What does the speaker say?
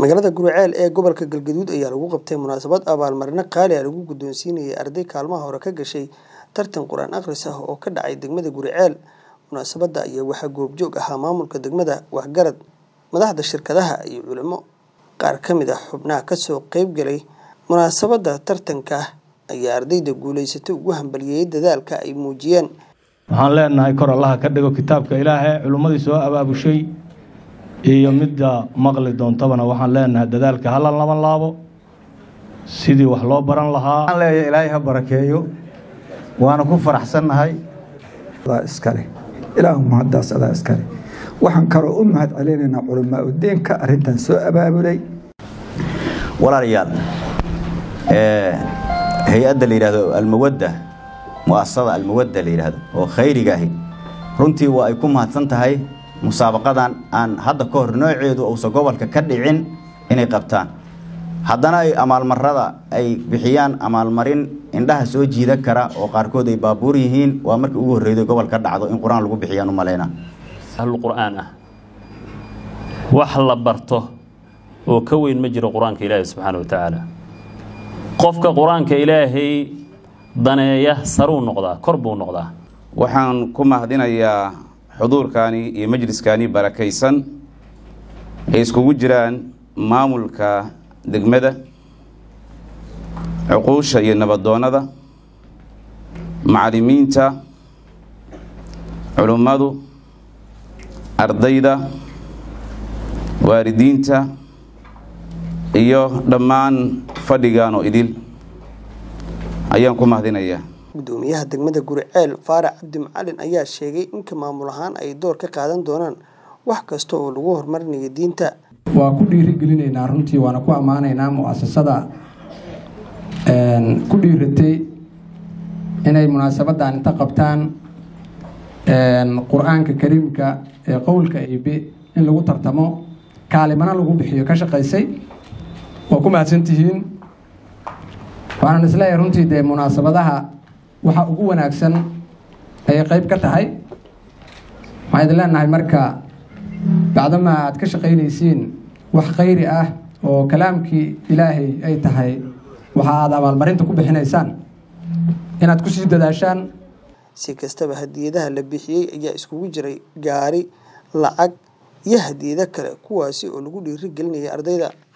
magaalada guriceel ee gobolka galgaduud ayaa lagu qabtay munaasabad abaalmarino qaali ah lagu guddoonsiinayay arday kaalmaha hore ka gashay tartan qur-aan akhris ah oo ka dhacay degmada guriceel munaasabadda ayaa waxaa goobjoog ahaa maamulka degmada waxgarad madaxda shirkadaha iyo culimo qaar ka mid ah xubnaha kasoo qeyb galay munaasabadda tartanka ayaa ardayda guulaysatay ugu hambalyeeyay dadaalka ay muujiyeen waxaan leenahay kor allaha ka dhigo kitaabka ilaahay culummadii soo abaabushay iyo midda maqli doontabana waxaan leenahay dadaalka hala laban laabo sidii wax loo baran lahaa waxaan leeyahay ilaahay ha barakeeyo waana ku faraxsannahay iskale ilaahu mahaddaas adaa iskale waxaan kaloo u mahad celinaynaa culamaa udeenka arrintan soo abaabulay walaalayaal hay-adda la yidhaahdo almawadda mu'asasada almawadda la yidhaahdo oo khayriga ahi runtii waa ay ku mahadsan tahay musaabaqadan aan hadda ka hor nooceedu uusan gobolka ka dhicin inay qabtaan haddana ay amaalmarada ay bixiyaan amaalmarin indhaha soo jiidan kara oo qaarkood ay baabuur yihiin waa markii ugu horreyday gobol ka dhacdo in qur-aan lagu bixiyaan u maleyna ahlulqur'aan ah wax la barto oo ka weyn ma jiro qur-aanka ilaahay subxaana wa tacaala qofka qur-aanka ilaahay daneeya saruu noqdaa kor buu noqdaa waxaan ku mahadinayaa xuduurkaani iyo majliskaani barakaysan ay iskugu jiraan maamulka degmada cuquusha iyo nabadoonnada macallimiinta culummadu ardayda waalidiinta iyo dhammaan fadhigan oo idil ayaan ku mahadinayaa gudoomiyaha degmada guriceel faarax cabdi macalin ayaa sheegay inka maamul ahaan ay door ka qaadan doonaan wax kasta oo lagu horumarinayo diinta waa ku dhiirigelinaynaa runtii waana ku ammaanaynaa mu'asasada ku dhiiratay inay munaasabadan inta qabtaan qur-aanka kariimka ee qowlka ibe in lagu tartamo kaalimana lagu bixiyo ka shaqaysay waa ku mahadsantihiin waxaan isleeyahay runtii dee munaasabadaha waxa ugu wanaagsan ayay qeyb ka tahay waxaan idin leenahay marka bacdama aad ka shaqaynaysiin wax khayri ah oo kalaamkii ilaahay ay tahay waxa aad abaalmarinta ku bixinaysaan inaad kusii dadaashaan si kastaba hadiyadaha la bixiyey ayaa iskugu jiray gaari lacag iyo hadiyado kale kuwaasi oo lagu dhiiri gelinaya ardayda